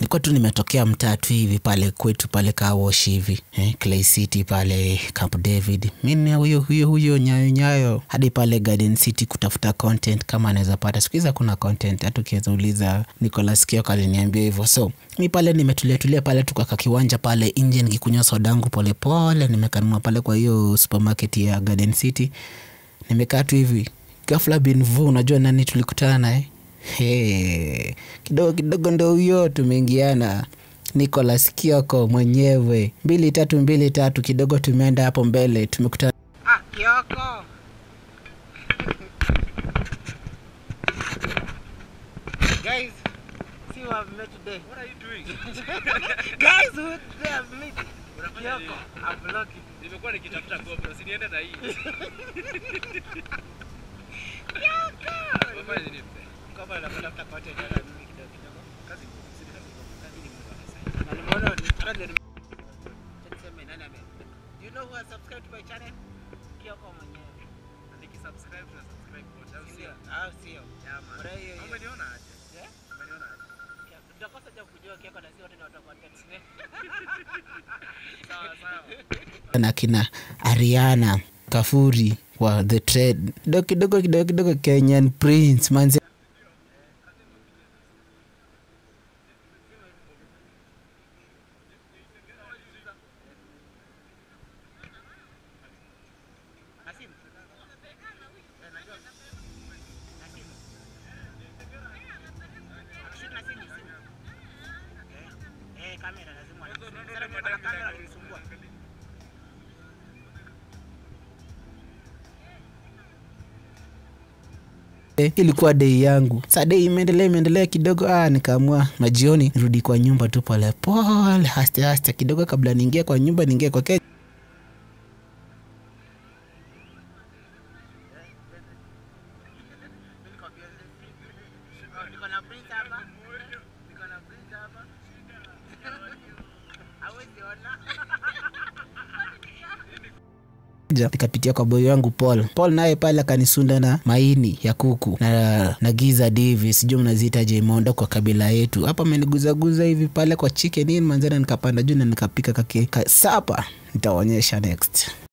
nilikuwa tu nimetokea mtatu hivi pale kwetu pale kawosh hivi eh, clay city pale camp david mi huyo huyo huyo nyayo nyayo hadi pale garden city kutafuta content kama anaweza pata siku hizi kuna content hata ukiweza uliza nicolas kioko aliniambia hivyo so mi pale nimetuliatulia pale tukaka kiwanja pale nje nikikunywa sodangu polepole nimekanunua pale kwa hiyo supermarket ya garden city nimekaa tu hivi gafla binvu unajua nani tulikutana naye Hey, kidogo kidogo ndo huyo tumeingiana Nicolas Kioko mwenyewe mbili tatu mbili tatu kidogo tumeenda hapo mbele tumekutana Ah, Kioko. Guys, see what I've met today. What are you doing? Guys, who today I've met? Unafanya Kioko, nini? I'm vlogging. Nimekuwa nikitafuta GoPro, si niende na hii. Unafanya nini? Kama anatafuta content ya mimi kidogo kidogo. Kazi si ni kazi. Kazi ni Mungu anasaidia. Na nimeona nataka ni niseme nani ame. Do you know who has subscribed to my channel? Kioko mwenyewe. Nikisubscribe na subscribe wote, au Sio, sio? au sio? Yeah, man. Bora hiyo hiyo. Umeniona aje? Eh? Umeniona aje? Tutakosa ja kujua Kioko na si wote ni watu wa content. Sawa, sawa. na kina Ariana Kafuri wa The Trade kidogo kidogo kidogo kidogo Kenyan Prince manzi Nasimu. Eh, najua. Nasimu. Akishoot na simu, simu. Eh, eh, kamera lazima wana- Sasa mimi kuna kamera ilinisumbua. Eh, ilikuwa dei yangu sa dei imeendelea imeendelea kidogo ah, nikaamua majioni nirudi kwa nyumba tu polepole haste haste kidogo kabla niingie kwa nyumba niingie kwa ke Niko na printer hapa. Niko na printer hapa. Hawezi ona. Ja, nikapitia kwa boy wangu Paul. Paul naye pale akanisunda na maini ya kuku na, na giza divi, sijui mnaziita jemondo kwa kabila yetu. Hapa ameniguzaguza hivi pale kwa chicken in manzana, nikapanda juu na nikapika kake ka, sapa. Nitaonyesha next.